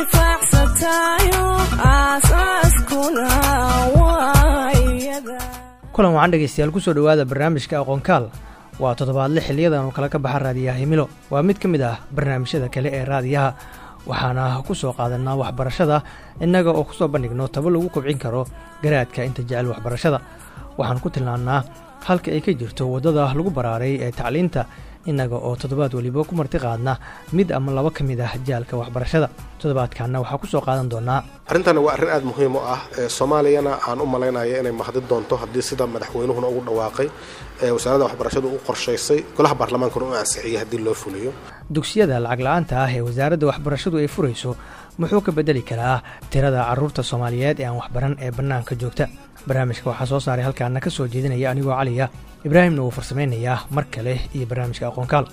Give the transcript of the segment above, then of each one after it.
intifaacsatayo aasaaskuna waayada kulan wacan dhegaystayaal kusoo dhowaada barnaamijka aqoonkaal waa toddobaadle xiliyadan oo kale ka baxa raadiyaha himilo waa mid ka mid ah barnaamijyada kale ee raadiyaha waxaana ku soo qaadanaa waxbarashada innaga oo kusoo bandhigno tabo lagu kobcin karo garaadka inta jecel waxbarashada waxaan ku tilmaannaa halka ay ka jirto waddada lagu baraaray ee tacliinta innaga oo toddobaad weliba ku marti qaadna mid ama laba ka mid ah jaalka waxbarashada toddobaadkanna waxaa ku soo qaadan doonaa arrintani waa arrin aada muhiim u ah soomaaliyana aan u malaynaya inay mahdi doonto haddii sida madaxweynuhuna ugu dhawaaqay ee wasaaradda waxbarashadu u qorshaysay golaha baarlamaankuna u ansixiyay haddii loo fuliyo dugsiyada lacag la-aanta ah ee wasaaradda waxbarashadu ay furayso muxuu ka bedeli karaa tirada carruurta soomaaliyeed ee aan waxbaran ee bannaanka joogta barnaamijka waxaa soo saaray halkaana ka soo jeedinaya anigoo caliya ibraahimna wuu farsamaynayaa mar kale iyo barnaamijka aqoonkaal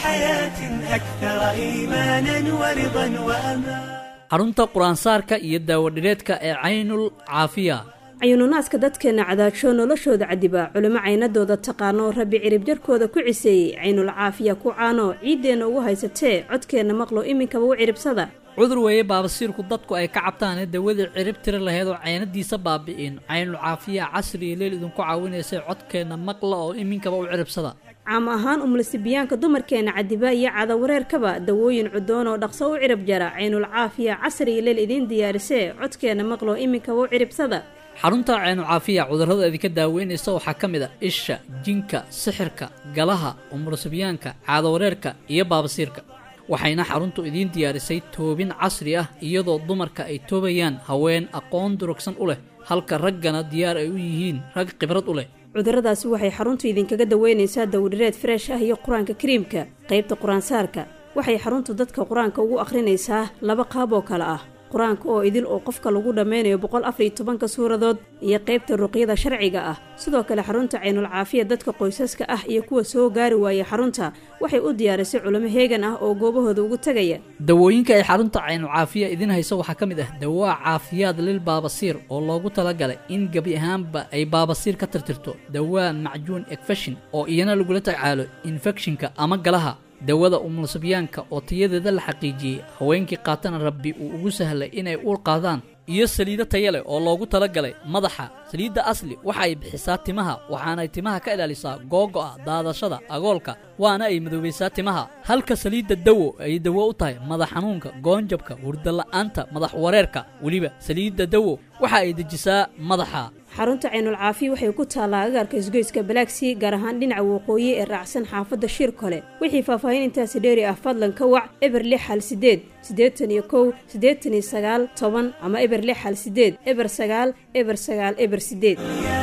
xarunta qur-aansaarka iyo daawadhireedka ee caynul caafiya cayununaadka dadkeenna cadaajo noloshooda cadiba culimo caynadooda taqaano rabbi cirib jarkooda ku ciseeyey caynul caafiya ku caano ciiddeenna ugu haysatee codkeenna maqlo iminkaba u ciribsada cudur weeye baabasiirku dadku ay ka cabtaanee dawadii cirib tiri laheyd oo caynadiisa baabi'in caynul caafiya casri iyo leel idinku caawinaysay codkeenna maqla oo iminkaba u ciribsada caam ahaan umulisibiyaanka dumarkeenna cadiba iyo cadawareerkaba dawooyin cudoon oo dhaqso u cirib jara caynul caafiya casri iyo leel idiin diyaarisee codkeenna maqlo iminkaba u ciribsada xarunta caynu caafiya cudurrada idinka daaweynaysa waxaa ka mid a isha jinka sixirka galaha umulusibyaanka caadawareerka iyo baabasiirka waxayna xaruntu idiin diyaarisay toobin casri ah iyadoo dumarka ay toobayaan haween aqoon durugsan u leh halka raggana diyaar ay u yihiin rag khibrad u leh cudurradaasi waxay xaruntu idinkaga daweynaysaa dawdhireed freesh ah iyo qur-aanka kariimka qaybta qur-aansaarka waxay xaruntu dadka qur-aanka ugu akhrinaysaa laba qaab oo kale ah qur-aanka oo idil oo qofka lagu dhammaynayo boqol afariyo tobanka suuradood iyo qaybta ruqyada sharciga ah sidoo kale xarunta caynul caafiya dadka qoysaska ah iyo kuwa soo gaari waaya xarunta waxay u diyaarisay culimo heegan ah oo goobahooda ugu tegaya dawooyinka ay xarunta caynul caafiya idiin hayso waxaa ka mid ah dawaa caafiyaad lil baabasiir oo loogu talagalay in gebi ahaanba ay baabasiir ka tirtirto dawaa macjuun ekfeshin oo iyana lagula tacaalo infekshinka ama galaha dawada umulusabyaanka oo tayadeeda la xaqiijiyey haweenkii qaatana rabbi uu ugu sahlay inay uur qaadaan iyo saliido taya leh oo loogu talagalay madaxa saliidda asli waxa ay bixisaa timaha waxaanay timaha ka ilaalisaa googo'a daadashada agoolka waana ay madoobaysaa timaha halka saliidda dawo ay dawo u tahay madax xanuunka goonjabka hurdala'aanta madax wareerka weliba saliidda dawo waxa ay dejisaa madaxa xarunta caynul caafiya waxay ku taallaa agaarka isgoyska balaagsii gaar ahaan dhinaca waqooyi ee raacsan xaafadda shir kole wixii faahfaahin intaasi dheeri ah fadlan ka wac eber lix hal sideed siddeetan iyo kow siddeetan iyo sagaal toban ama eber lix hal sideed eber sagaal eber sagaal eber sideed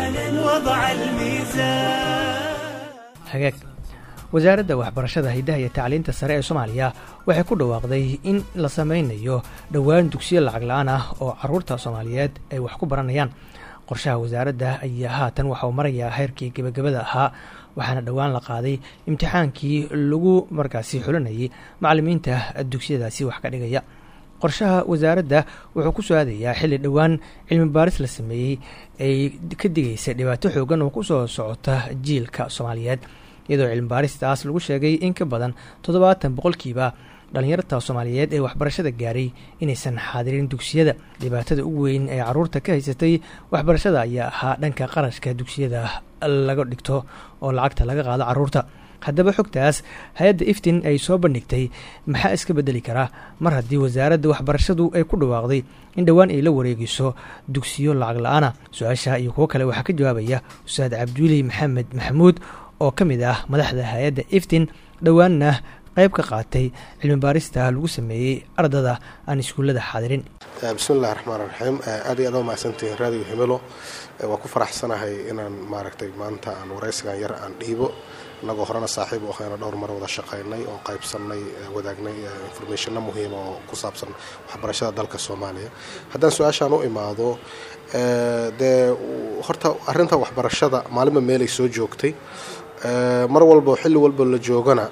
hagaag wasaaradda waxbarashada haydaha iyo tacliinta sare ee soomaaliya waxay ku dhawaaqday in la samaynayo dhowaan dugsiyo lacag la-aan ah oo carruurta soomaaliyeed ay wax ku baranayaan qorshaha wasaaradda ayaa haatan waxa uu marayaa heerkii gebagabada ahaa waxaana dhowaan la qaaday imtixaankii lagu markaasi xulinayay macallimiinta dugsiyadaasi wax ka dhigaya qorshaha wasaaradda wuxuu ku soo aadayaa xilli dhowaan cilmi baaris la sameeyey ay ka digaysa dhibaato xoogan oo kusoo socota jiilka soomaaliyeed iyadoo cilmi baaristaas lagu sheegay in ka badan toddobaatan boqolkiiba dhallinyarta soomaaliyeed ee waxbarashada gaaray inaysan xaadirin dugsiyada dhibaatada ugu weyn ee caruurta ka haysatay waxbarashada ayaa ahaa dhanka qarashka dugsiyada laga dhigto oo lacagta laga qaado caruurta haddaba xogtaas hay-adda iftin ay soo bandhigtay maxaa iska bedeli karaa mar haddii wasaaradda waxbarashadu ay ku dhawaaqday in dhowaan ay la wareegiso dugsiyo lacag la-aana su-aasha iyo kuwo kale waxaa ka jawaabaya ustaad cabdiweli maxamed maxamuud oo ka mid ah madaxda hay-adda iftin dhowaanna qayb ka qaatay cilmi baarista lagu sameeyey ardada aan iskuullada xaadirin bismi illahi raxmaan raxiim aad iyo aad waa mahadsantihiin raadiyo himelo waa ku faraxsanahay inaan maaragtay maanta aan waraysigan yar aan dhiibo inagoo horena saaxiib u ahayna dhowr mar wada shaqaynay oo qaybsannay wadaagnay informationna muhiima oo ku saabsan waxbarashada dalka soomaaliya haddaan su-aashaan u imaado dee horta arrinta waxbarashada maalinba meelay soo joogtay mar walba xilli walba la joogana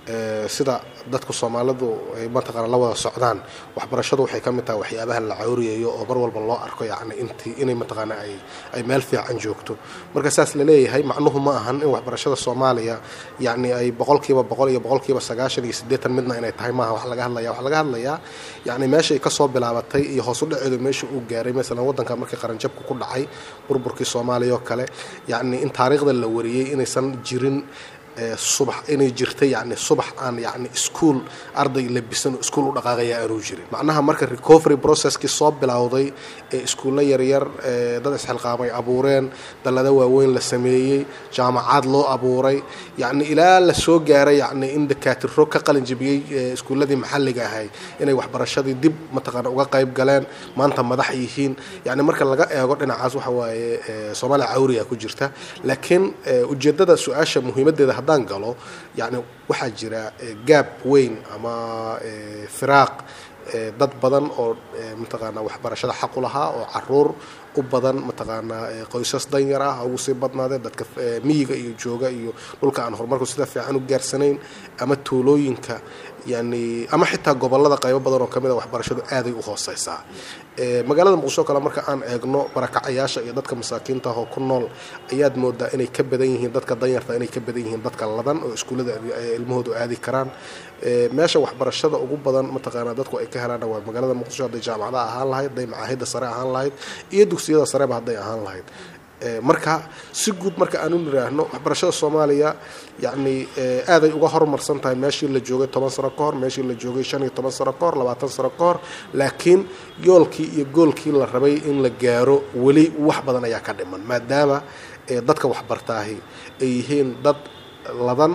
sida dadku soomaalidu ay mataqaana la wada socdaan waxbarashadu waxay ka mid tahay waxyaabaha la cawriyayo oo mar walba loo arko yacni intii inay mataqaana ay ay meel fiican joogto marka saas laleeyahay macnuhu ma ahan in waxbarashada soomaaliya yacni ay boqolkiiba boqol iyo boqolkiiba sagaashan iyo siddeetan midna inay tahay maaha wax laga hadlaya wax laga hadlayaa yacni meeshay kasoo bilaabatay iyo hoos u dhaceedu meesha uu gaaray masalan waddanka markii qaranjabku ku dhacay burburkii soomaaliya oo kale yacni in taariikhda la wariyey inaysan jirin subax inay jirtay yani subax aan yani iskuol arday labisan oo iskuol u dhaqaaqaya aanuu jirin macnaha marka recovery processkii soo bilowday ee iskuulla yaryar dad isxilqaamay abuureen dallada waaweyn la sameeyey jaamacaad loo abuuray yani ilaa la soo gaaray yani in dakaatiro ka qalin jabiyey iskuulladii maxalliga ahay inay waxbarashadii dib mataqaana uga qayb galeen maanta madax yihiin yani marka laga eego dhinacaas waxa waaye soomaaliya cawriga ku jirta laakiin ujeedada su-aasha muhiimadeeda haddaan galo yani waxaa jira gaab weyn ama firaaq dad badan oo mataqaana waxbarashada xaq u lahaa oo caruur u badan mataqaanaa qoysas danyar ah ugu sii badnaadeen dadka miyiga iyo jooga iyo dhulka aan horumarku sida fiican u gaarsanayn ama tuulooyinka yani ama xitaa gobolada qaybo badan oo kamid a waxbarashadu aaday u hooseysaa magaalada muqdisho kale marka aan eegno barakacayaasha iyo dadka masaakiinta ah oo ku nool ayaad moodaa inay ka badan yihiin dadka danyarta inay ka badan yihiin dadka ladan oo iskuullada ilmahoodu aadi karaan meesha waxbarashada ugu badan mataqaana dadku ay ka helaana waa magaalada muqdisho hadday jaamacadaha ahaan lahayd hadday macaahidda sare ahaan lahayd iyo dugsiyada sareba hadday ahaan lahayd marka si guud marka aan u niraahno waxbarashada soomaaliya yacni aaday uga horumarsan tahay meeshii la joogay toban sano ka hor meeshii la joogay shan iyo toban sano ka hor labaatan sano ka hor laakiin yoolkii iyo goolkii la rabay in la gaaro weli wax badan ayaa ka dhiman maadaama dadka waxbartaahi ay yihiin dad ladan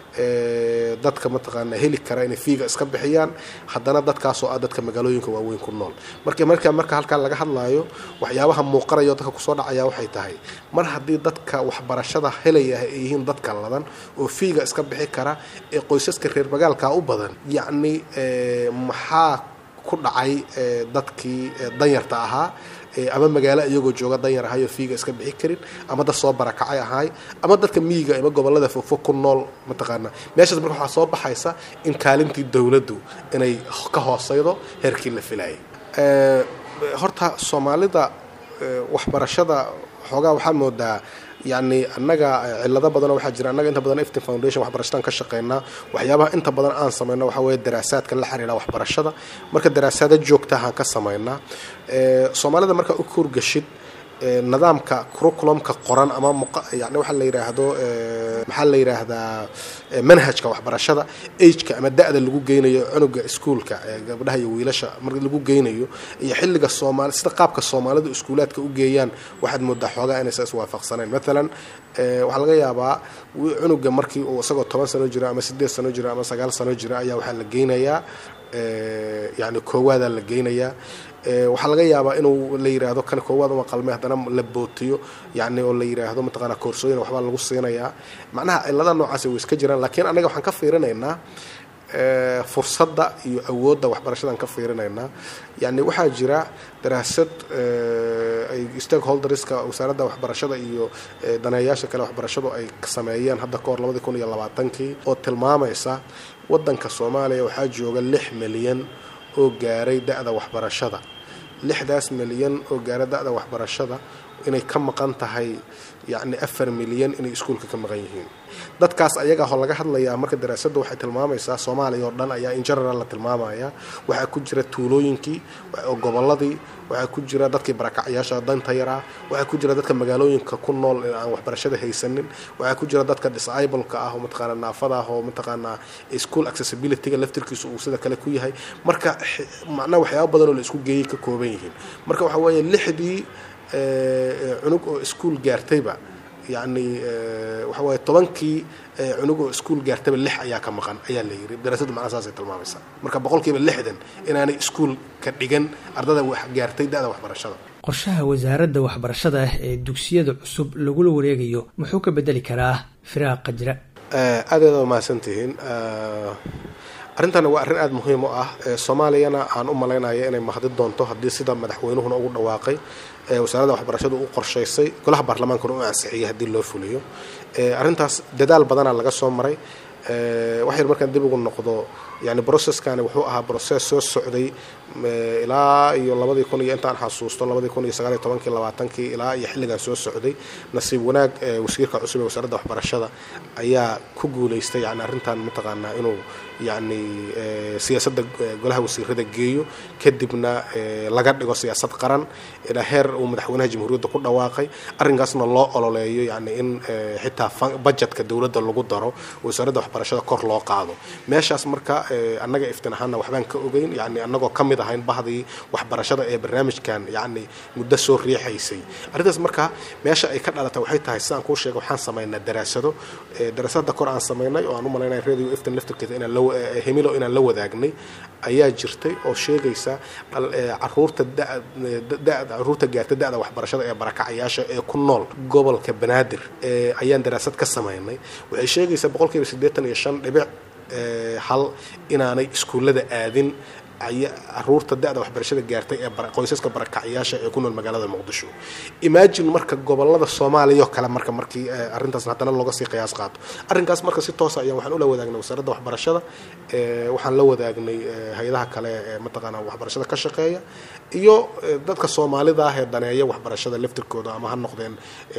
dadka mataqaana heli kara inay fiiga iska bixiyaan haddana dadkaasoo ah dadka magaalooyinka waaweyn ku nool marka marka marka halkaa laga hadlaayo waxyaabaha muuqanayo dadka kusoo dhacaya waxay tahay mar haddii dadka waxbarashada helaya ay yihiin dadka ladan oo fiiga iska bixi kara ee qoysaska reer magaalka u badan yacni maxaa ku dhacay dadkii danyarta ahaa ama magaalo iyagoo jooga danyar ahay oo fiiga iska bixi karin ama dad soo barakacay ahay ama dadka miyiga ama gobolada fogfog ku nool mataqaana meeshaas marka waxaa soo baxaysa in kaalintii dowladdu inay ka hooseydo heerkii la filayay horta soomaalida waxbarashada xoogaa waxaa moodaa yani annaga cilado badan waxaa jira annaga inta badan iftin foundation waxbarashadan ka shaqeynaa waxyaabaha inta badan aan sameyno waxaa weeye daraasaadka la xiriira waxbarashada marka daraasaada joogtahaan ka sameynaa soomaalida markaa u kuurgashid nidaamka curriculumka qoran ama yani waxaa la yidhaahdo maxaa la yidhaahdaa manhajka waxbarashada ageka ama da-da lagu geynayo cunuga iskuulka gabdhaha iyo wiilasha marka lagu geynayo iyo xilliga soomaali sida qaabka soomaalidu iskuulaadka u geeyaan waxaad moodaa xoogaa inaysa iswaafaqsanayn maalan waxaa laga yaabaa cunuga markii uu isagoo toban sano jira ama sideed sano jira ama sagaal sano jira ayaa waxaa la geynayaa yani koowaadaa la geynayaa waxaa laga yaabaa inuu la yiraahdo kan koowaad uma qalmay haddana la bootiyo yani oo la yiraahdo mataqaana koorsooyin waxbaa lagu siinayaa macnaha cilada noocaasi way iska jiraan laakiin annaga waxaan ka fiirinaynaa fursadda iyo awoodda waxbarashadan ka fiirinaynaa yani waxaa jira daraasad ay stakeholderska wasaaradda waxbarashada iyo daneeyaasha kale waxbarashadu ay sameeyeen hadda kahor labadii kun iyo labaatankii oo tilmaamaysa waddanka soomaaliya waxaa jooga lix milyan oo gaaray da-da waxbarashada lixdaas milyan oo gaara da-da waxbarashada inay ka maqan tahay yacni afar milyan inay iskuulka ka maqan yihiin dadkaas ayagaahoo laga hadlayaa marka daraasadda waxay tilmaamaysaa soomaaliya oo dhan ayaa in general la tilmaamaya waxaa ku jira tuulooyinkii oo gobolladii waxaa ku jira dadkii barakacyaasha danta yaraa waxaa ku jira dadka magaalooyinka ku nool ee aan waxbarashada haysanin waxaa ku jira dadka disableka ah oo mataqaana naafada ah oo mataqaanaa school accessibilityga laftirkiisu uu sida kale ku yahay marka macnaha waxyaaba badan oo la isku geeyay ka kooban yihiin marka waxaa weeye lixdii cunug oo iskuol gaartayba yacni waxa waaye tobankii cunug oo iskuol gaartayba lix ayaa ka maqan ayaa la yiri daraasaddu macnaha saasay tilmaamaysaa marka boqolkiiba lixdan inaanay iskuol ka dhigan ardada wax gaartay da-da waxbarashada qorshaha wasaaradda waxbarashada ee dugsiyada cusub lagula wareegayo muxuu ka bedeli karaa firaaqa jira aad aad waa mahadsantihiin arrintani waa arrin aada muhiim u ah soomaaliyana aan u malaynaya inay mahdi doonto haddii sida madaxweynuhuna ugu dhawaaqay wasaaradda waxbarashadu u qorshaysay golaha baarlamaankuna u ansixiyay haddii loo fuliyo arrintaas dadaal badanaa laga soo maray wax yar markaan dib ugu noqdo yani broceskani wuxuu ahaa brocess soo socday ilaa iyo labadii kun iyo intaan xasuusto labadii kun iyo sagaaliyo tobankii labaatankii ilaa iyo xilligan soo socday nasiib wanaag wasiirka cusub ee wasaaradda waxbarashada ayaa ku guulaystay yani arrintan mataqaanaa inuu yani siyaasadda golaha wasiirada geeyo kadibna laga dhigo siyaasad qaran ilaa heer uu madaxweynaha jamhuuriyadda ku dhawaaqay arrinkaasna loo ololeeyo yani in xitaa budgetka dowladda lagu daro wasaaradda waxbarashada kor loo qaado meeshaas marka annaga iftin ahaana waxbaan ka ogeyn yani annagoo ka mid ahayn bahdii waxbarashada ee barnaamijkan yani muddo soo riixaysay arrintaas marka meesha ay ka dhalatay waxay tahay sidaan kuu sheegay waxaan samaynaa daraasado daraasada kor aan samaynay oo aan u malaynaya radio iftin laftirkeeda inaan la hemilo inaan la wadaagnay ayaa jirtay oo sheegaysa caruurta caruurta gaarta da-da waxbarashada ee barakacayaasha ee ku nool gobolka banaadir ayaan daraasad ka samaynay waxay sheegaysaa boqolkiiba siddeetan iyo shan dhibic hal inaanay iskuullada aadin caruurta da-da waxbarashada gaartay ee qoysaska barakacyaasha ee ku nool magaalada muqdisho imagine marka gobolada soomaaliya oo kale marka markii arrintaas haddana looga sii qiyaas qaato arrinkaas marka si toosa ayaan waxaan ula wadaagnay wasaaradda waxbarashada waxaan la wadaagnay hay-adaha kale ee mataqaanaa waxbarashada ka shaqeeya iyo dadka soomaalida ah ee daneeya waxbarashada laftirkooda ama ha noqdeen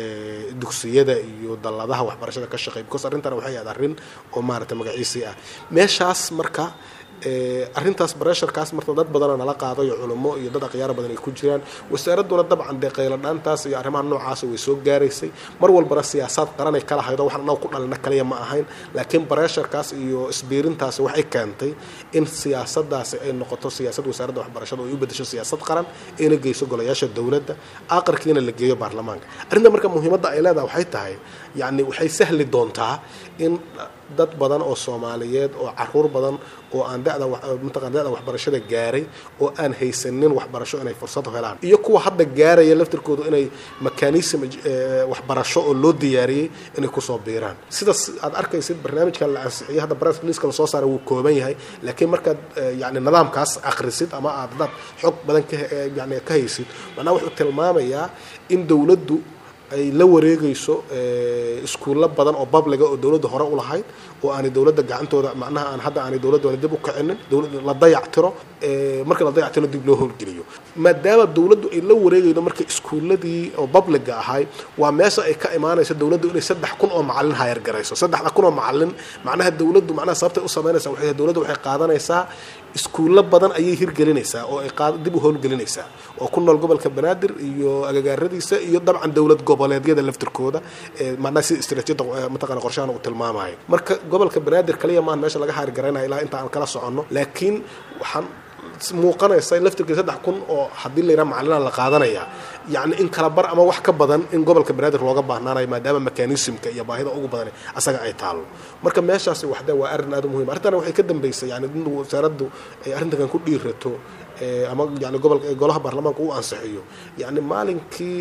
dugsiyada iyo dalladaha waxbarashada ka shaqeeya because arrintan waxay ahayd arrin oo maaragtay magaciisii ah meeshaas marka arrintaas baresharkaas marta dad badana nala qaado iyo culummo iyo dad akhyaara badan ay ku jiraan wasaaradduna dabcan dee qayladhaantaas iyo arrimaha noocaasa way soo gaaraysay mar walbana siyaasaad qaranay kala haydo waxaan annaga ku dhalina kaliya ma ahayn laakiin baresharkaas iyo isbiirintaasi waxay keentay in siyaasadaasi ay noqoto siyaasad wasaaradda waxbarashada oo ay u bedesho siyaasad qaran ayna geyso golayaasha dowladda aqarkiina la geeyo baarlamaanka arrinta marka muhiimadda ay leedahay waxay tahay yacni waxay sahli doontaa in dad badan oo soomaaliyeed oo caruur badan oo aan dada mataqana dada waxbarashada gaaray oo aan haysanin waxbarasho inay fursad helaan iyo kuwa hadda gaaraya laftirkoodu inay mekanism waxbarasho oo loo diyaariyey inay kusoo biiraan sidaas aad arkaysid barnaamijkan la ansixiyay hadda press releaseka lasoo saaray wuu kooban yahay laakiin markaad yani nidaamkaas akhrisid ama aad dad xog badan ka yani ka haysid macnaha wuxuu tilmaamayaa in dowladdu ay la wareegayso iskuullo badan oo babliga oo dowladda hore u lahayd oo aanay dowladda gacantooda macnaha aan hadda aanay dowladda dib u kicinin dowladda la dayactiro marka la dayactiro dib loo howlgeliyo maadaama dowladdu ay la wareegaydo marka iskuulladii oo babliga ahay waa meesha ay ka imaanayso dowladdu inay saddex kun oo macalin hayar garayso saddexda kun oo macalin macnaha dowladdu macnaha sababtay u samaynaysaa waxay dowladdu waxay qaadanaysaa iskuullo badan ayay hirgelinaysaa oo ay dib u howlgelinaysaa oo ku nool gobolka banaadir iyo agagaaradiisa iyo dabcan dowlad goboleedyada laftirkooda macnaha sida istaraatiijiyada mataqana qorshahan uu tilmaamayo marka gobolka banaadir kaliya maahan meesha laga haargaraynaya ilaa inta aan kala soconno laakiin waxaan muuqanaysa laftirkii saddex kun oo haddii la yidhaha macalina la qaadanaya yacni in kala bar ama wax ka badan in gobolka banaadir looga baahnaanayo maadaama mekanismka iyo baahida ugu badan asaga ay taalo marka meeshaasi waxde waa arrin aad u muhim arrintana waxay ka dambeysay yani in wasaaraddu ay arrintankan ku dhiirato ama yani gobolka golaha baarlamaanka uu ansixiyo yani maalinkii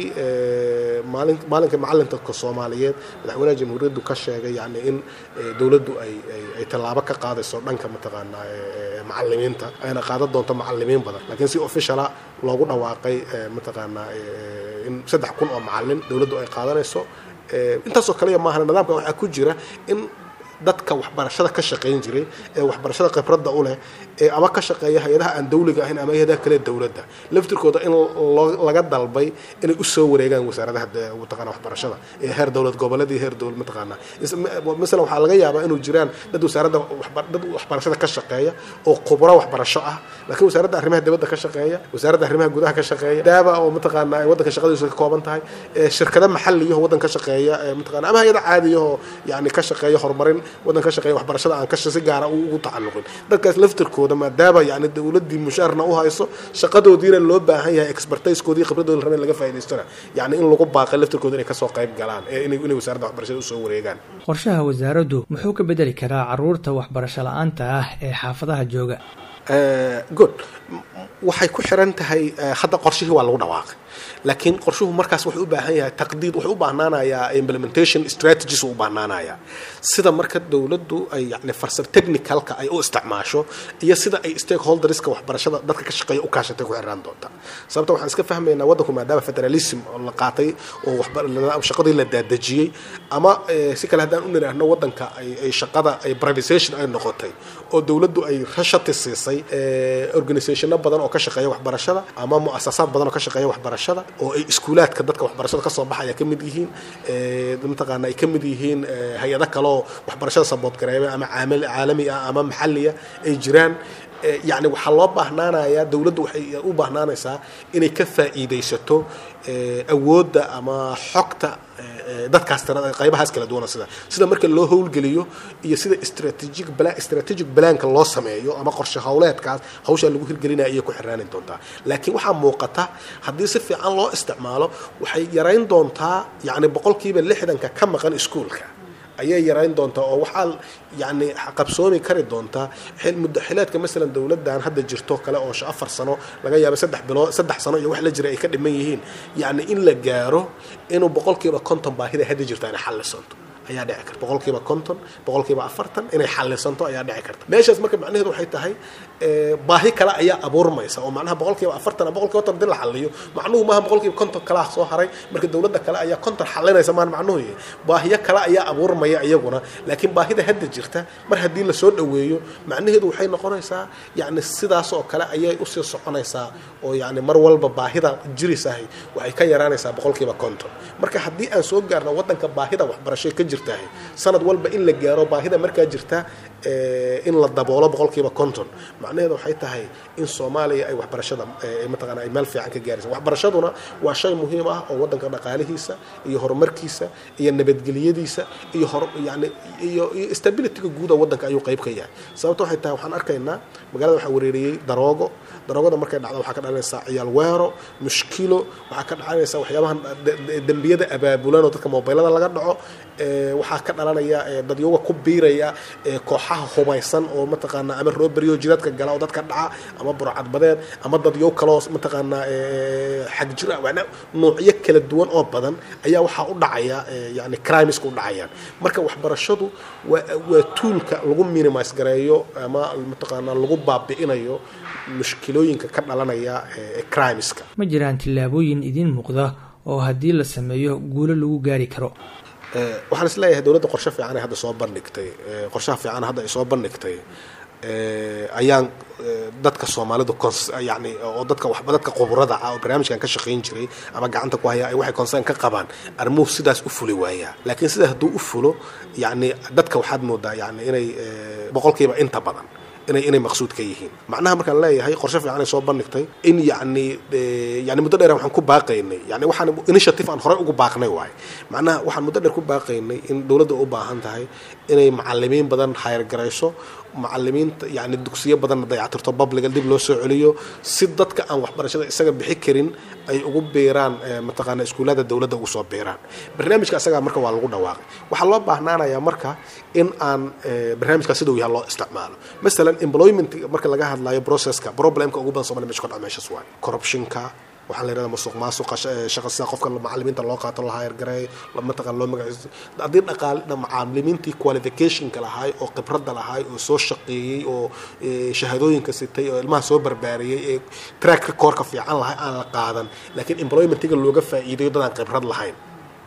maalin maalinka macalinka soomaaliyeed madaxweynaha jamhuuriyaddu ka sheegay yani in dowladdu ay ay tallaabo ka qaadayso dhanka mataqaanaa macalimiinta ayna qaadan doonto macalimiin badan laakiin si officiala loogu dhawaaqay mataqaanaa in saddex kun oo macalin dowladdu ay qaadanayso intaasoo kaliya maahan nidaamka waxaa ku jira in dadka waxbarashada ka shaqayn jiray ee waxbarashada khibradda u leh ee ama ka shaqeeya hay-adaha aan dawliga ahayn ama hay-adaha kale dowladda laftirkooda in laga dalbay inay usoo wareegaan wasaaradaha mataqana waxbarashada ee heer dowlad goboleed iyo heer dowlad mataqaana masalan waxaa laga yaabaa inuu jiraan dad wasaaradda dad waxbarashada ka shaqeeya oo khubro waxbarasho ah laakiin wasaaradda arrimaha dibadda ka shaqeeya wasaaradda arrimaha gudaha ka shaqeeya daaba oo mataqaana ay waddanka shaqadiisu ka kooban tahay shirkado maxaliyaho waddan ka shaqeeya mataqana ama hay-ada caadiyaho yani ka shaqeeya horumarin waddan ka shaqeeya waxbarashada aan ka si gaara ugu tacalluqin dadkaas laftirkooda maadaama yani dowladdii mushaarna u hayso shaqadoodiina loo baahan yahay expertisekoodii khibradooda rabeen laga faa'idaystana yani in lagu baaqay laftirkooda inay kasoo qayb galaan ee inay inay wasaaradda waxbarashada usoo wareegaan qorshaha wasaaraddu muxuu ka bedeli karaa caruurta waxbarasho la-aanta ah ee xaafadaha jooga good waxay ku xiran tahay hadda qorshihii waa lagu dhawaaqay laakiin qorshuhu markaas wuxuu u baahan yahay taqdiid wuxuu u baahnaanayaa implementation strategies uu u baahnaanayaa sida marka dowladdu ay yani farsar technicalka ay u isticmaasho iyo sida ay stakeholderska waxbarashada dadka ka shaqeeya u kaashatay ku xiraan doonta sababta waxaan iska fahmaynaa waddanku maadaama federalism oo la qaatay oo shaqadii la daadejiyey ama si kale haddaan u nidhaahno waddanka ay shaqada ay privatization ay noqotay oo dowladdu ay rashati siisay organizationno badan oo ka shaqeeya waxbarashada ama muasasaad badan oo ka shaqeeya waxbarashada oo ay iskuulaadka dadka waxbarashada kasoo baxaya ka mid yihiin mataqaana ay ka mid yihiin hay-ado kaleoo waxbarashada saboodgareeba ama caalami ah ama maxalliya ay jiraan yacni waxaa loo baahnaanayaa dowladdu waxay u baahnaanaysaa inay ka faa'iidaysato awoodda ama xogta dadkaas tirada qaybahaas kala duwana sida sida marka loo howlgeliyo iyo sida strategic plan strategic planka loo sameeyo ama qorshe howleedkaas hawshaa lagu hirgelinaya ayay ku xiraani doontaa laakiin waxaa muuqata haddii si fiican loo isticmaalo waxay yarayn doontaa yacni boqolkiiba lixdanka ka maqan iskuolka ayay yarayn doontaa oo waxaa yani qabsoomi kari doontaa muddo xileedka masalan dowladdan hadda jirto kale oo afar sano laga yaaba saddex bilood saddex sano iyo wax la jira ay ka dhiman yihiin yacni in la gaaro inuu boqolkiiba konton baahida hadda jirta inay xallisanto ayaa dhici karta boqolkiiba konton boqolkiiba afartan inay xallisanto ayaa dhici karta meeshaas marka macnaheedu waxay tahay baahi kale ayaa abuurmaysa oo macnaha boqolkiiba afartan boqolkiiba konton hadii la xalliyo macnuhu maaha boqolkiiba konton kalaa soo haray marka dowladda kale ayaa konton xallinaysa maan macnuhu yahay baahiyo kale ayaa abuurmaya iyaguna laakiin baahida hadda jirta mar haddii lasoo dhoweeyo macnaheedu waxay noqonaysaa yacni sidaas oo kale ayay usii soconaysaa oo yacni mar walba baahida jirisahay waxay ka yaraanaysaa boqolkiiba konton marka haddii aan soo gaarno waddanka baahida waxbarasho ka jirtahay sanad walba in la gaaro baahida markaa jirta in la daboolo boqolkiiba konton macnaheedu waxay tahay in soomaaliya ay waxbarashada mataqaana ay meel fiican ka gaaraysa waxbarashaduna waa shay muhiim ah oo waddanka dhaqaalihiisa iyo horumarkiisa iyo nabadgelyadiisa iyo hor yani iyo iyo stabilityga guud oo waddanka ayuu qayb ka yahay sababta waxay tahay waxaan arkaynaa magaalada waxaa wereeriyey daroogo daroogada markay dhacdo waxaa ka dhalanaysaa ciyaal weero mushkilo waxaa ka dhalanaysaa waxyaabahan dembiyada abaabulan oo dadka mobilada laga dhaco waxaa ka dhalanaya dadyoga ku biiraya kooxaha hubaysan oo mataqaana ama rooberiyo jiradka gala oo dadka dhaca ama burcadbadeed ama dadyo kaloo mataqaanaa xagjir noocyo kala duwan oo badan ayaa waxaa u dhacaya yani crimeska u dhacayaan marka waxbarashadu waa waa tuulka lagu minimise gareeyo ama mataqaanaa lagu baabi'inayo mushkilooyinka ka dhalanaya crimeska ma jiraan tillaabooyin idiin muuqda oo haddii la sameeyo guulo lagu gaari karo waxaan is leeyahay dowladda qorshe fiican ay hadda soo bandhigtay qorshaha fiican hadda ay soo bandhigtay ayaan dadka soomaalidu yani oo dadka waxba dadka khubrada ah oo barnaamijkan ka shaqayn jiray ama gacanta ku haya ay waxay concern ka qabaan arrimuhu sidaas u fuli waayaa laakiin sidaa hadduu u fulo yani dadka waxaad moodaa yani inay boqolkiiba inta badan inay inay maqsuud ka yihiin macnaha markaan leeyahay qorshe fiican ay soo bandhigtay in yacni yani muddo dheer waxaan ku baaqaynay yani waxaan initiative aan horey ugu baaqnay waaye macnaha waxaan muddo dheer ku baaqaynay in dowladda u baahan tahay inay macalimiin badan hayargarayso macalimiinta yani dugsiyo badanna dayactirto babliga dib loo soo celiyo si dadka aan waxbarashada isaga bixi karin ay ugu biiraan mataqaana iskuullada dowladda ugu soo biiraan barnaamijka isagaa marka waa lagu dhawaaqay waxaa loo baahnaanayaa marka in aan barnaamijka siduu yahay loo isticmaalo masalan employment marka laga hadlayo processka problemka ugu badan somalia meesha ka dhaca meeshas waay corruptionka waxaa la yidhahda masuq maasuqa shaqa sida qofka macalimiinta loo qaato la hayargareey mataqaan loo magaciiso haddii dhaqaal macalimiintii qualificationka lahaay oo khibradda lahaay oo soo shaqeeyey oo shahaadooyinka sitay oo ilmaha soo barbaariyey ee track recordka fiican lahay aan la qaadan laakiin employmentiga looga faa'iidayo dadaan khibrad lahayn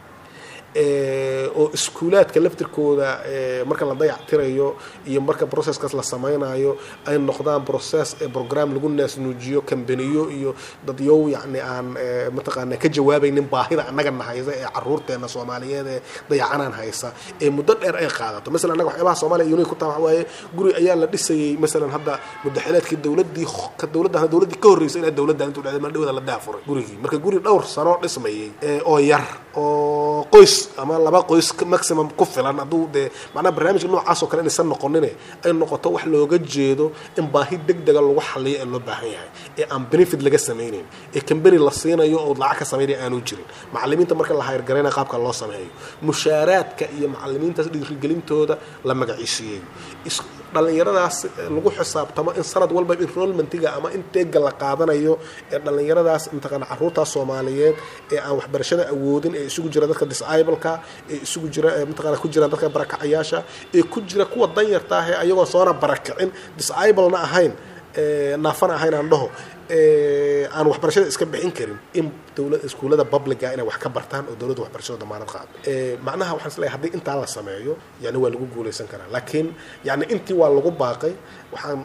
oo iskuulaadka laftirkooda marka la dayactirayo iyo marka processkaas la sameynayo ay noqdaan process ee program lagu naasnuujiyo kambaniyo iyo dadyow yacni aan mataqaana ka jawaabaynin baahida annaga na haysa ee caruurteena soomaaliyeed ee dayacanaan haysa ee muddo dheer ay qaadato masalan annaga waxyaabaha soomaaliya unique ku taha waxa waaye guri ayaa la dhisayey masalan hadda muddaxileedkii dowladdii dowladda dowladdii ka horreysay ilaa dowladdan intuu dhacday maldhawada la daafuray gurigii marka guri dhowr sano dhismayey oo yar oo qoys ama laba qoys maximum ku filan hadduu dee macnaha barnaamijka noocaas oo kale inaysan noqonine ay noqoto wax looga jeedo in baahi deg dega lagu xaliyo ee loo baahan yahay ee aan benefit laga samaynayn ee kambani la siinayo oo lacag ka samaynaya aanu jirin macalimiinta marka la hayargaraynaya qaabka loo sameeyo mushaaraadka iyo macalimiintaas dhiirigelintooda la magaciisiiyeeyo dhallinyaradaas lagu xisaabtamo in sanad walba enrollmentiga ama inteega la qaadanayo ee dhallinyaradaas mataqaana caruurtaas soomaaliyeed ee aan waxbarashada awoodin ee isugu jira dadka disableka ee isugu jira mataqana ku jira dadka barakacayaasha ee ku jira kuwa danyarta ah ee ayagoo soona barakicin disablena ahayn naafana ahayn aan dhaho aan waxbarashada iska bixin karin in dowla iskuullada publica inay wax ka bartaan oo dowladda waxbarashada damaanad qaado macnaha waxaan isleeyahay haddii intaa la sameeyo yani waa lagu guulaysan karaa laakiin yani intii waa lagu baaqay waxaan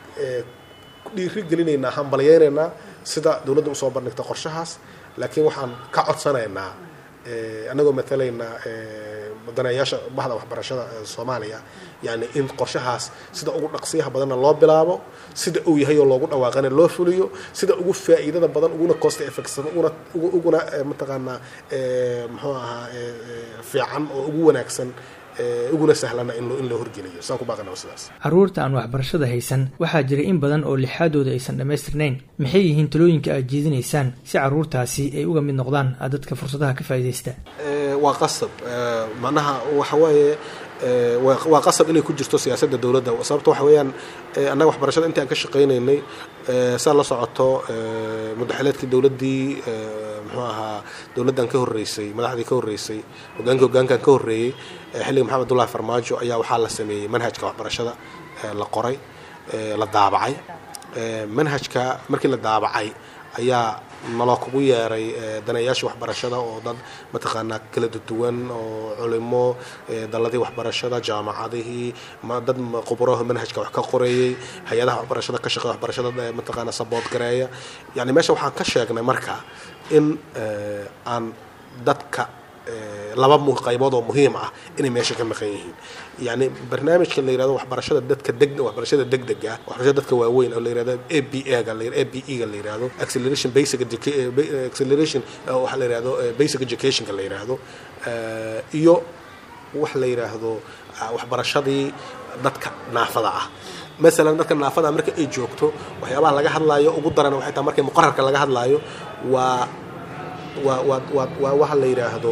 dhiiri gelinaynaa hambalyaynaynaa sida dowladda usoo bandhigta qorshahaas laakiin waxaan ka codsanaynaa annagoo matalaynaa mudanayaasha bahda waxbarashada soomaaliya yani in qorshahaas sida ugu dhaqsiyaha badanna loo bilaabo sida uu yahay oo loogu dhawaaqana loo fuliyo sida ugu faa'iidada badan uguna cost effectsan uguna uguna mataqaanaa muxuu ahaa fiican oo ugu wanaagsan uguna sahlana in in loo horgeliyo saan ku baaqana sidaas carruurta aan waxbarashada haysan waxaa jira in badan oo lixaadooda aysan dhammaystirnayn maxay yihiin talooyinka aad jeedinaysaan si carruurtaasi ay uga mid noqdaan dadka fursadaha ka faa'iidaysta waa qasab macnaha waxa waaye waa qasab inay ku jirto siyaasadda dowladda sababta waxa weeyaan annaga waxbarashada intii aan ka shaqaynaynay saa la socoto mudaxileedkii dowladdii muxuu ahaa dowladdan ka horreysay madaxdii ka horreysay hogaankii hogaankan ka horreeyey xilliga maxamed abdullahi farmaajo ayaa waxaa la sameeyey manhajka waxbarashada la qoray la daabacay manhajka markii la daabacay ayaa naloo kugu yeeray danayaashii waxbarashada oo dad mataqaanaa kala duwan oo culimo daladii waxbarashada jaamacadihii dad khuburaho manhajka wax ka qoreeyey hay-adaha waxbarashada ka shaqeya waxbarashada mataqaana sabood gareeya yani meesha waxaan ka sheegnay marka in aan dadka laba qaybood oo muhiim ah inay meesha ka maqan yihiin yani barnaamijka la yirahdo waxbarashada dadka deg waxbarashada degdega waxbarashada dadka waaweyn oo la yirahdo a b a ga a b e ga la yirahdo acceleration basic acceleration waxa la yirahdo basic educationka la yirahdo iyo wax la yiraahdo waxbarashadii dadka naafada ah masalan dadka naafada marka ay joogto waxyaabaha laga hadlaayo ugu daran waxay tahay markay muqararka laga hadlaayo waa waa waa waa waa waxa la yidhaahdo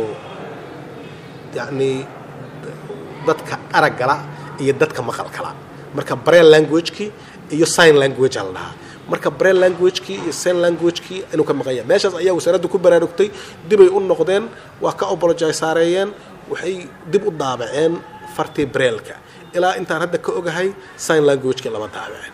yacni dadka araggala iyo dadka maqalkala marka braille languagekii iyo sign language aa la dhahaa marka braille languagekii iyo sign languagekii inuu ka maqan yahay meeshaas ayaa wasaaraddu ku baraarugtay dibay u noqdeen waa ka apologize saareeyeen waxay dib u daabaceen fartii brailka ilaa intaan hadda ka ogahay sign languagekii lama daabaceen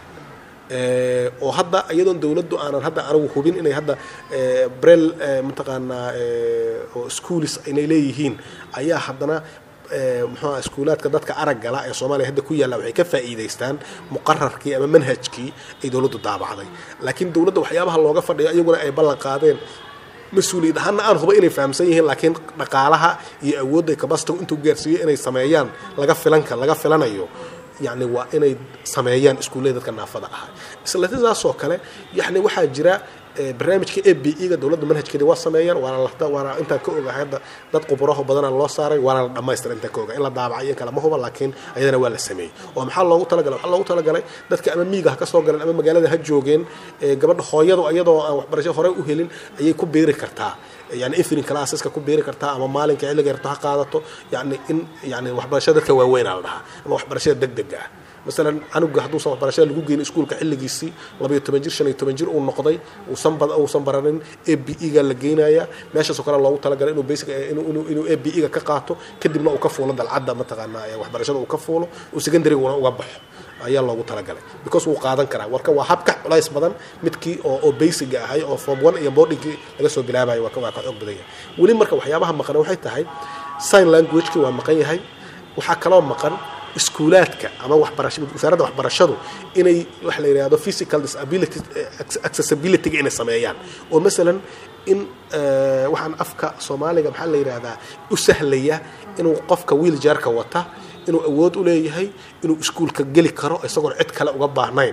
oo hadda iyadoon dowladdu aanan hadda anigu hubin inay hadda brel mataqaanaa oo schools inay leeyihiin ayaa haddana muxuuha iskuulaadka dadka araggala ee soomaaliya hadda ku yaalla waxay ka faa'iidaystaan muqararkii ama manhajkii ay dowladdu daabacday laakiin dowladda waxyaabaha looga fadhiyo iyaguna ay ballan qaadeen mas-uuliyad ahaana aan huba inay fahamsan yihiin laakiin dhaqaalaha iyo awoodda kabasitigu intuu gaarsiiyo inay sameeyaan laga filanka laga filanayo yani waa inay sameeyaan iskuullada dadka naafada ahaa isla sidaasoo kale yani waxaa jira barnaamijka a b e ga dowladda manhajkeedi waa sameeyaan waana waana intaan ka ogahay hadda dad quburaho badana loo saaray waana la dhamaystira intaan ka ogahay in la daabacay in kale ma huba laakiin ayadana waa la sameeyey oo maxaa loogu talagalay waxaa loogu talagalay dadka ama miiga ha ka soo galeen ama magaalada ha joogeen gabadha hooyadu iyadoo aan waxbarasho horey u helin ayay ku beeri kartaa yani evening classeska ku beeri kartaa ama maalinka xilliga yarto ha qaadato yani in yani waxbarashada dadka waaweynaa la dhahaa ama waxbarashada degdega ah masalan canuga hadduusan waxbarashada lagu geynin iskuulka xilligiisii labayo toban jir shan iyo toban jir uu noqday uusan bad uusan baranin a b e ga la geynaya meeshaasoo kale loogu talagalay inuu basic inuu inuu inuu a b e ga ka qaato kadibna uu ka fuulo dalcadda mataqaanaa waxbarashada uu ka fuulo uu secondaryguna uga baxo ayaa loogu talagalay because wuu qaadan karaa warka waa habka culays badan midkii oo oo basiga ahay oo form one iyo boardingkii laga soo bilaabayo waa ka waa ka xoog badan yahay weli marka waxyaabaha maqan waxay tahay sign languagekii waa maqan yahay waxaa kaloo maqan iskuulaadka ama waxbarasha wasaaradda waxbarashadu inay waxa la yidhahdo physical disability accessibility-ga inay sameeyaan oo masalan in waxaan afka soomaaliga maxaa la yidhaahdaa u sahlaya inuu qofka wiiljaarka wata inuu awood u leeyahay inuu iskuulka geli karo isagoon cid kale uga baahnayn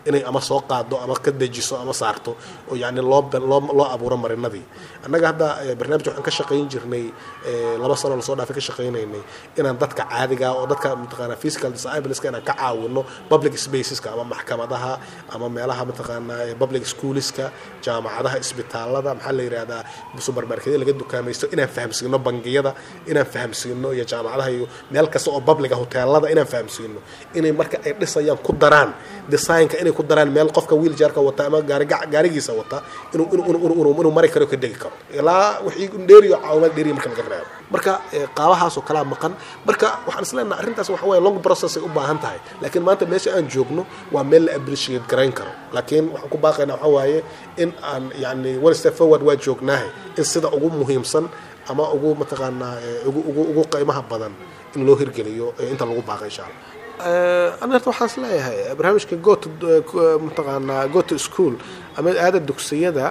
inay ama soo qaado ama ka dejiso ama saarto oo yani loo loo loo abuuro marinadii annaga hadda barnaamij waxaan ka shaqayn jirnay laba sano lasoo dhaafay ka shaqaynaynay inaan dadka caadiga oo dadka mataqaana physical disableska inaan ka caawino public spaceska ama maxkamadaha ama meelaha mataqaana public schoolska jaamacadaha isbitaalada maxaa la yidhahdaa supermarketyada laga dukaamaysto inaan fahamsiino bangiyada inaan fahamsiino iyo jaamacadaha iyo meel kasta oo publica hoteelada inaan fahamsiino inay marka ay dhisayaan ku daraan designka inay ku daraan meel qofka wheelchairka wata ama gaari gaarigiisa wata inuu inuu inuu mari karo ka degi karo ilaa wixii dheeriyo caawimaad dheeriyo marka laga reebo marka qaabahaas oo kalaa maqan marka waxaan isleenaha arrintaas waxa weeye long process ay u baahan tahay laakiin maanta meesha aan joogno waa meel la appreciate garayn karo laakiin waxaan ku baaqaynaa waxa waaye in aan yani one step forward waa joognaahay in sida ugu muhiimsan ama ugu mataqaanaa ugu ugu ugu qiimaha badan in loo hirgeliyo inta lagu baaqa insha allah ana horta waxaan is leeyahay barnaamijka got mataqaanaa got school ama aada dugsiyada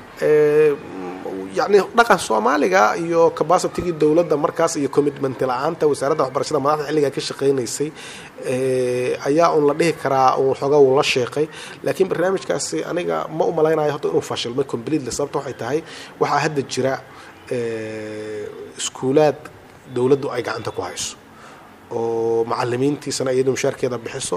yani dhaqan soomaaliga iyo capacitigii dowladda markaas iyo commitment la-aanta wasaaradda waxbarashada madaxda xilligaa ka shaqaynaysay ayaa un la dhihi karaa un xooga uu la sheeqay laakiin barnaamijkaasi aniga ma u malaynayo horta inuu fashilmay completely sababta waxay tahay waxaa hadda jira iskuulaad dowladdu ay gacanta ku hayso oo macalimiintiisana iyadu mushaarkeeda bixiso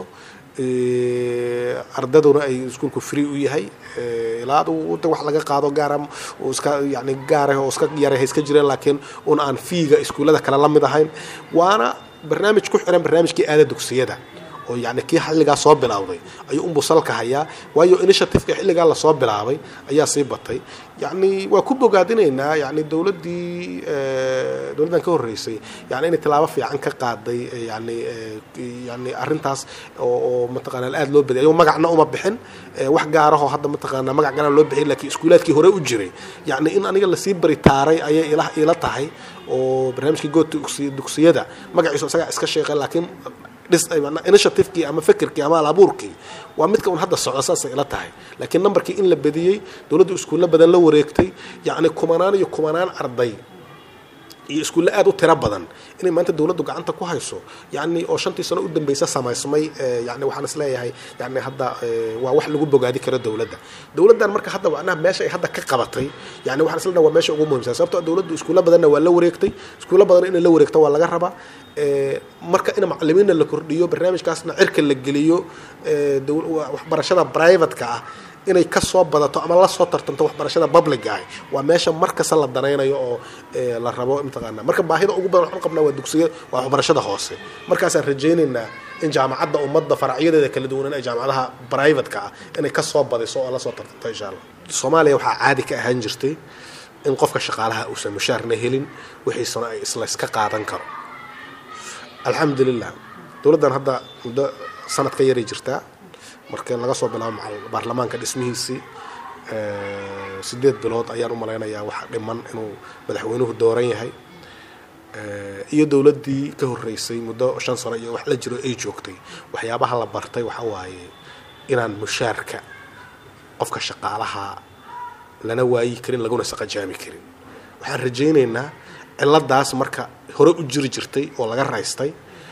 ardaduna ay iskuolku free u yahay ilaa wada wax laga qaado gaara oo iska yani gaarah oo iska yaray ha iska jireen laakiin un aan fiiga iskuullada kale la mid ahayn waana barnaamij ku xiran barnaamijkii aada dugsiyada oo yani kii xilligaa soo bilowday ayuu unbuu salka hayaa waayo initiativeka xilligaa lasoo bilaabay ayaa sii batay yani waa ku bogaadinaynaa yani dowladdii dowladdan ka horreysay yani inay tilaabo fiican ka qaaday yani yani arrintaas oo mataqaana aada loo badiyay ayuu magacna uma bixin wax gaarahoo hadda mataqaana magac garan loo bixin lakiin iskuulaadkii hore u jiray yani in aniga lasii baritaaray ayay ila ila tahay oo barnaamijkii goodta dugsiyada magaciisu isagaa iska sheeqay laakiin initiativekii ama fikirkii ama alabuurkii waa midka un hadda socda saasay ila tahay laakiin numberkii in la bediyey dowladdu iskuulla badan la wareegtay yacni kumanaan iyo kumanaan arday iyo iskuulle aada u tiro badan inay maanta dowladdu gacanta ku hayso yani oo shantii sano u dambeysa samaysmay yani waxaan is leeyahay yani hadda waa wax lagu bogaadi karo dowladda dowladdan marka hadda macnaha meesha ay hadda ka qabatay yani waxaan is leeyahay waa meesha ugu muhiimsan sababtoo dowladdu iskuulla badanna waa la wareegtay iskuulla badan inay la wareegto waa laga rabaa marka in macalimiinna la kordhiyo barnaamijkaasna cirka la geliyo waxbarashada privateka ah inay kasoo badato ama lasoo tartanto waxbarashada public ah waa meesha markasta la danaynayo oo la rabo mataqaana marka baahida ugu badan waxaan qabnaa waa dugsiya waa waxbarashada hoose markaasaan rajaynaynaa in jaamacadda ummadda faracyadeeda kala duwanan ee jaamacadaha privateka ah inay kasoo badiso oo lasoo tartanto insha allah soomaaliya waxaa caadi ka ahaan jirtay in qofka shaqaalaha uusan mushaarna helin wixiisana ay isla iska qaadan karo alxamdulilah dowladdan hadda muddo sanad ka yaray jirtaa marka laga soo bilaabo baarlamaanka dhismihiisii sideed bilood ayaan u malaynayaa waxa dhiman inuu madaxweynuhu dooran yahay iyo dowladdii ka horreysay muddo shan sano iyo wax la jiro ay joogtay waxyaabaha la bartay waxa waaye inaan mushaarka qofka shaqaalaha lana waayi karin laguna saqajaami karin waxaan rajaynaynaa ciladaas marka hore u jiri jirtay oo laga raystay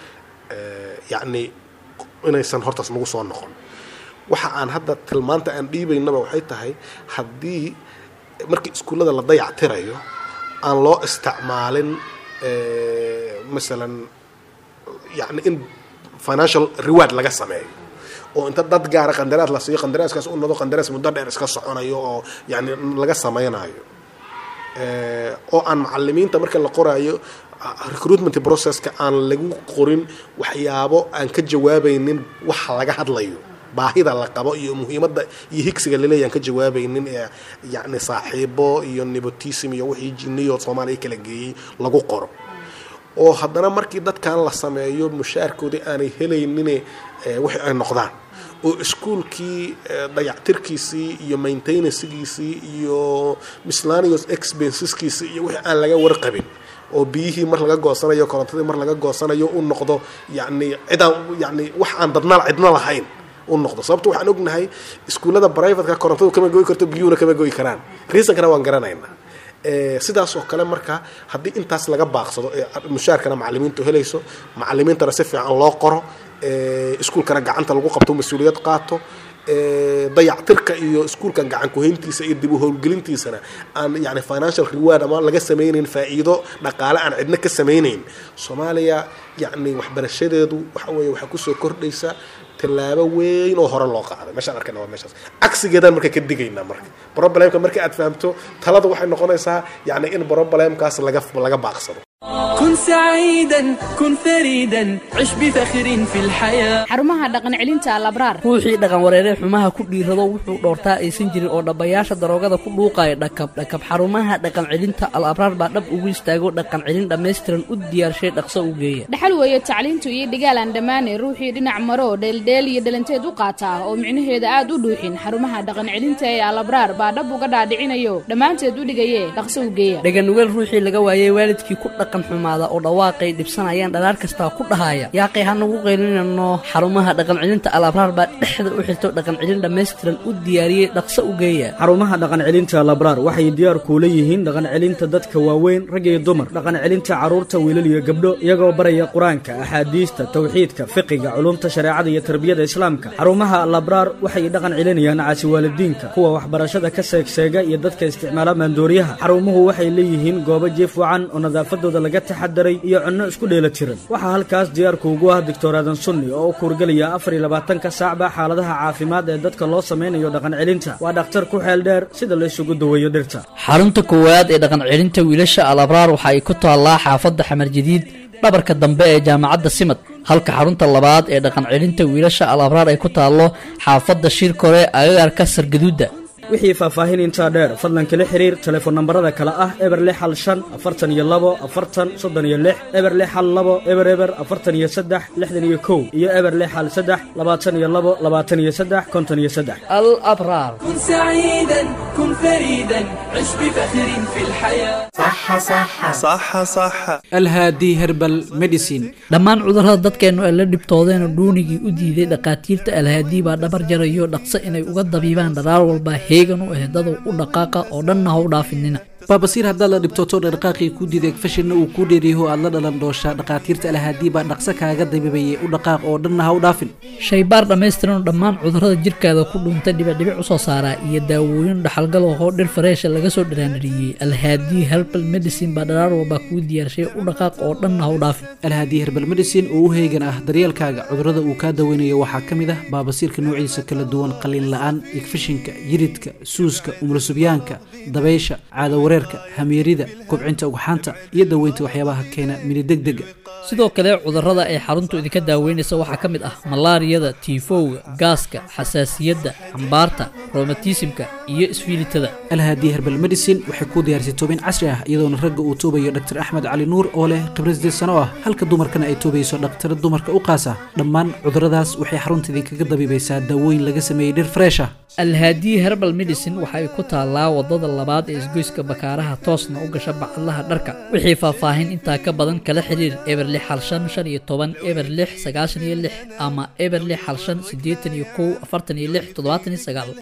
yacni inaysan hortaas nagu soo noqon waxa aan hadda tilmaanta aan dhiibaynaba waxay tahay haddii markii iskuullada la dayactirayo aan loo isticmaalin masalan yani in financial reward laga sameeyo oo inta dad gaara qandaraas la siiyo qandaraaskaas u nodo qandaraas muddo dheer iska soconayo oo yani laga sameynayo oo aan macalimiinta marka la qoraayo recruitment processka aan lagu qorin waxyaabo aan ka jawaabaynin waxa laga hadlayo baahida la qabo iyo muhiimadda iyo higsiga laleeya aan ka jawaabaynin ee yacni saaxiibo iyo nepotism iyo wixii jiniyo soomaaliya kala geeyey lagu qoro oo haddana markii dadkan la sameeyo mushaarkoodii aanay helaynine wixii ay noqdaan oo iskuolkii dayactirkiisii iyo maintenancegiisii iyo mislannius expenseskiisii iyo wixii aan laga warqabin oo biyihii mar laga goosanayo korontadii mar laga goosanayo u noqdo yani cidaan yani wax aan dadna cidna lahayn u noqdo sababto waxaan ognahay iskuullada brivateka korontadu kama goy karto biyuhuna kama goy karaan reasonkana waan garanaynaa sidaas oo kale marka haddii intaas laga baaqsado ee mushaarkana macalimiintu helayso macalimiintana si fiican loo qoro iskuolkana gacanta lagu qabto mas-uuliyad qaato dayactirka iyo iskuulkan gacan kuhayntiisa iyo dib u howlgelintiisana aan yani financial reward ama laga samaynayn faa'iido dhaqaale aan cidna ka samaynayn soomaaliya yacni waxbarashadeedu waxa weeye waxaa kusoo kordhaysa tallaabo weyn oo hore loo qaaday meeshaan arkayna waa meeshaas cagsigeedaan marka ka digaynaa marka problemka marka aad fahamto talada waxay noqonaysaa yacni in problemkaas laga laga baaqsado كن سعيدا كن فريدا عش بفخر في الحياة xarumaha dhaqan celinta alabraar ruuxii dhaqan wareeree xumaha ku dhiirado wuxuu dhoortaa aysan jirin oo dhabbayaasha daroogada ku dhuuqaya dhakab dhakab xarumaha dhaqan celinta al abraar baa dhab ugu istaago dhaqan celin dhammaystiran u diyaarshay dhaqso u geeya dhaxal weeye tacliintu iyo dhigaal aan dhammaanay ruuxii dhinac maro dheeldheel iyo dhalanteed u qaata oo micnaheeda aad u dhuuxin xarumaha dhaqan celinta ee alabraar baa dhab uga dhaadhicinayo dhammaanteed u dhigaye dhaqso u geeya dhaganugeel ruuxii laga waayey waalidkii ku dhaqan xumaada oo dhawaaqay dhibsanayaan dhalaar kastaa ku dhahaya yaaqay hanagu qaylinano xarumaha dhaqan celinta al abraar baa dhexda u xirto dhaqan celin dhammaystiran u diyaariyey dhaqso u geeya xarumaha dhaqan celinta labraar waxay diyaar kuula yihiin dhaqan celinta dadka waaweyn rag iyo dumar dhaqan celinta carruurta wiilal iyo gabdho iyagoo baraya qur-aanka axaadiista tawxiidka fiqiga culumta shareecada iyo tarbiyada islaamka xarumaha labraar waxay dhaqan celinayaan caasi waalidiinka kuwa waxbarashada ka seegseega iyo dadka isticmaala maandooriyaha xarumuhu waxay leeyihiin goobo jiif wacan oo nadaafadooda laga taxadaray iyo cunno isku dheela tiran waxaa halkaas diyaarku ugu ah doctor aadan sunni oo u kuurgelaya afar iyo labaatanka saacba xaaladaha caafimaad ee dadka loo samaynayo dhaqan celinta waa dhakhtar ku xeel dheer sida la isugu daweeyo dhirta xarunta koowaad ee dhaqan celinta wiilasha al abraar waxa ay ku taallaa xaafadda xamar jadiid dhabarka dambe ee jaamacadda simad halka xarunta labaad ee dhaqan celinta wiilasha al abraar ay ku taallo xaafadda shirkore agagarka sargaduudda wixii faahfaahin intaa dheer fadlan kala xiriir telefoon nambarada kale ah eber lix hal shan afartan iyo labo afartan soddon iyo lix eber lix hal labo eber eber afartan iyo saddex lixdan iyo kow iyo eber lix hal saddex labaatan iyo labo labaatan iyo saddex konton iyo saddex al abraar كن سعيدا كن فريدا عش بفخر في الحياة alhaadi herbal medicine dhammaan cudurrada dadkeennu ay la dhibtoodeen oo dhuunigii u diiday dhakhaatiirta alhaadii baa dhabar jarayo dhaqso inay uga dabiibaan dharaar walba heegan u ehdadow u dhaqaaqa oo dhanna ha u dhaafinina baabasiir haddaad la dhibtoto dhaqaaqii kuu diiday fashinna uu kuu dheeriyaho aad la dhalan dooshaa dhakhaatiirta alhaadii baa dhaqso kaaga dabiibayay u dhaqaaq oo dhanna ha u dhaafin shaybaar dhammaystiran oo dhammaan cudurrada jirkaada ku dhuuntay dhibicdhibic u soo saaraa iyo daawooyin dhaxalgal oo dhir fareesha laga soo dhiraanadhiyey alhaadii herbal medicine baa dharaar walba kuu diyaarshay u dhaqaaq oo dhanna ha u dhaafin alhaadi herbal medicine oo u heegan ah daryeelkaaga cudurrada uu kaa daweynayo waxaa ka mid ah baabasiirka noociisa kala duwan qalin la'aan igfishinka yiridka suuska umulusubyaanka dabaysha caadawareerka hamiirida kobcinta ugxaanta iyo daweynta waxyaabaha keena minidegdega sidoo kale cudurrada ay xaruntu idinka daaweynaysa waxaa ka mid ah malaariyada tiifowga gaaska xasaasiyadda cambaarta romatismka iyo isfiilitada alhaadi herbal medicine waxay kuu diyaarisay toobin casri ah iyadoona ragga uu toobayo dr axmed cali nuur oo leh khibrad sideed sano ah halka dumarkana ay toobayso dhakhtara dumarka u qaasa dhammaan cudurradaas waxay xarunta idinkaga dabiibaysaa daawooyin laga sameeyey dhir fresh ah alhaadii herbal medicine waxa ay ku taallaa wadada labaad ee isgoyska bakaaraha toosna u gasha bacadlaha dharka wixii faahfaahin intaa ka badan kala xiriir eber lix hal shan shan iyo toban eber lix sagaashan iyo lix ama eber lix hal shan siddeetan iyo kow afartan iyo lix toddobaatan iyo sagaal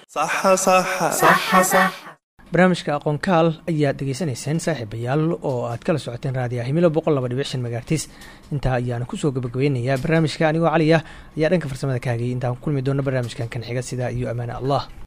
barnaamijka aqoonkaal ayaad dhegaysanayseen saaxiibayaal oo aad kala socoteen raadiya himilo boqol laba dhibic shan megaartis intaa ayaana kusoo gabagabeynayaa barnaamijka anigoo cali ah ayaa dhanka farsamada kaagay intaan ku kulmi doona barnaamijkan kan xiga sidaa iyo ammaane allah